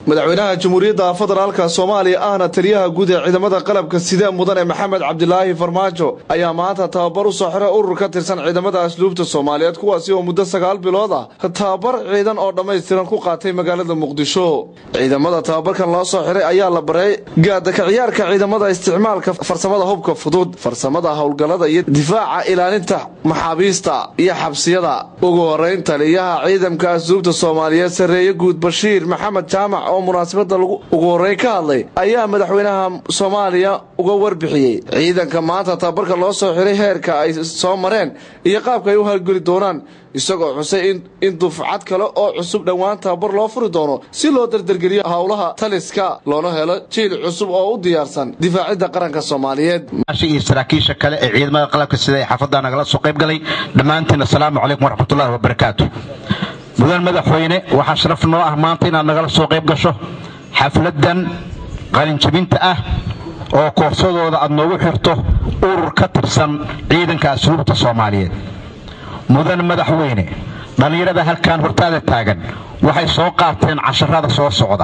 madaxweynaha jamhuuriyadda federaalka soomaaliya ahna taliyaha guud ee ciidamada qalabka sida mudane maxamed cabdilaahi farmaajo ayaa maanta tababar u soo xiray urur ka tirsan ciidamada asluubta soomaaliyeed kuwaasi oo muddo sagaal bilood ah tababar ciidan oo dhammaystiran ku qaatay magaalada muqdisho ciidamada tababarkan loo soo xiray ayaa la baray gaadaka ciyaarka ciidamada isticmaalka farsamada hubka fudud farsamada howlgallada iyo difaaca ilaalinta maxaabiista iyo xabsiyada ugu horeyn taliyaha ciidamka asluubta soomaaliyeed sareeye guud bashiir maxamed jaamac oo munaasabada ugu horeyn ka hadlay ayaa madaxweynaha soomaaliya uga warbixiyey ciidanka maanta tababarka loo soo xiray heerka ay soo mareen iyo qaabka ay u halgeli doonaan isagoo xusay in dufcad kale oo cusub dhowaan tababar loo furi doono si loo dardargeliyo howlaha taliska loona helo jiil cusub oo u diyaarsan difaacidda qaranka soomaaliyeed iyo saraakiisha kale ee ciidamada qalabka sida ee xaafadda nagala soo qayb galay dhammaantiin assalaamu calaykum waraxmatullahi wabarakaatu mudan madaxweyne waxaa sharaf noo ah maanta inaad nagala soo qayb gasho xafladan qalinjabinta ah oo koorsadooda aad noogu xirto urur ka tirsan ciidanka asluubta soomaaliyeed mudan madaxweyne dhallinyarada halkan hortaada taagan waxay soo qaateen casharada soo socda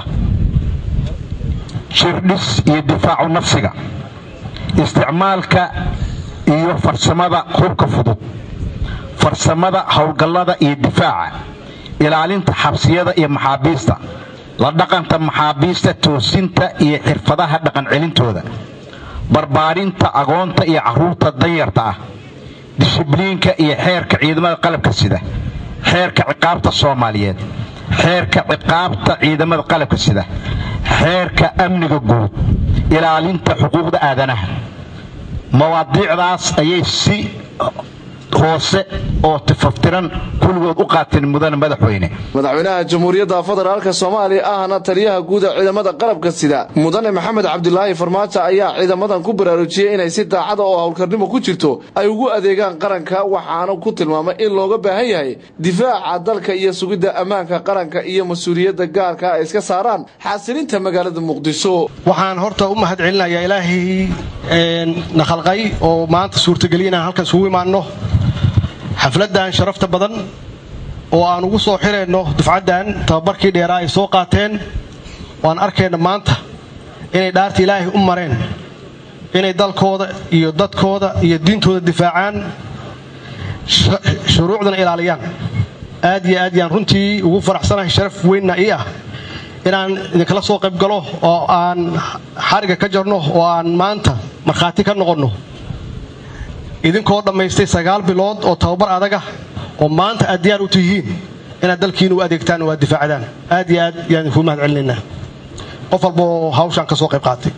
jirdhis iyo difaacu nafsiga isticmaalka iyo farsamada hubka fudud farsamada howlgallada iyo difaaca ilaalinta xabsiyada iyo maxaabiista la dhaqanta maxaabiista toosinta iyo xirfadaha dhaqancelintooda barbaarinta agoonta iyo carruurta danyarta ah dishibliinka iyo xeerka ciidamada qalabka sida xeerka ciqaabta soomaaliyeed xeerka ciqaabta ciidamada qalabka sida xeerka amniga guud ilaalinta xuquuqda aadanaha mawaadiicdaas ayay si hoose oo tifaftiran kulligood u qaateen mudane madaxweyne madaxweynaha jamhuuriyadda federaalka soomaaliya ahna taliyaha guud ee ciidamada qalabka sida mudane maxamed cabdilaahi farmaajo ayaa ciidamadan ku baraarujiyey inay si daacada oo howlkarnimo ku jirto ay ugu adeegaan qaranka waxaana ku tilmaamay in looga baahan yahay difaaca dalka iyo sugidda ammaanka qaranka iyo mas-uuliyadda gaarka ay iska saaraan xasilinta magaalada muqdisho waxaan horta u mahad celinayaa ilaahay na khalqay oo maanta suurtageliya inaan halkan isugu imaanno xafladdan sharafta badan oo aan ugu soo xirayno dufcaddan tababarkii dheeraa ay soo qaateen waan arkayna maanta inay dhaarta ilaahay u mareen inay dalkooda iyo dadkooda iyo diintooda difaacaan shuruucdana ilaaliyaan aad iyo aad yaan runtii ugu faraxsanahay sharaf weynna ii ah inaan idinkala soo qayb galo oo aan xariga ka jarno oo aan maanta markhaati ka noqonno idinkoo dhammaystay sagaal bilood oo tababar adaga oo maanta aad diyaar u tihiin inaad dalkiina u adeegtaan oo aad difaacdaan aad iyo aad yaan idinkuu mahad celinaynaa qof walbaoo hawshaan ka soo qayb qaatay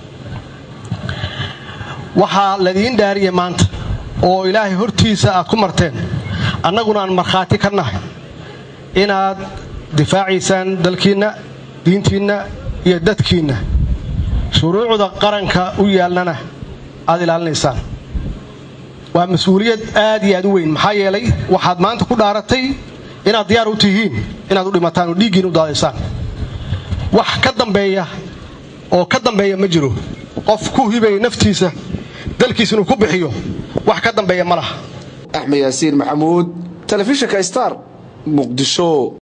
waxaa ladiin dhaariyay maanta oo ilaahay hortiisa aad ku marteen annaguna aan markhaati ka nahay inaad difaacaysaan dalkiinna diintiinna iyo dadkiinna shuruucda qaranka u yaalnana aad ilaalinaysaan waa mas-uuliyad aad iyo aad u weyn maxaa yeelay waxaad maanta ku dhaaratay inaad diyaar u tihiin inaad u dhimataan oo dhiiggiin u daadaysaan wax ka dambeeya oo ka dambeeya ma jiro qof ku hibaya naftiisa dalkiisa inuu ku bixiyo wax ka dambeeya ma laha axmed yaasiin maxamuud telefishinka star muqdisho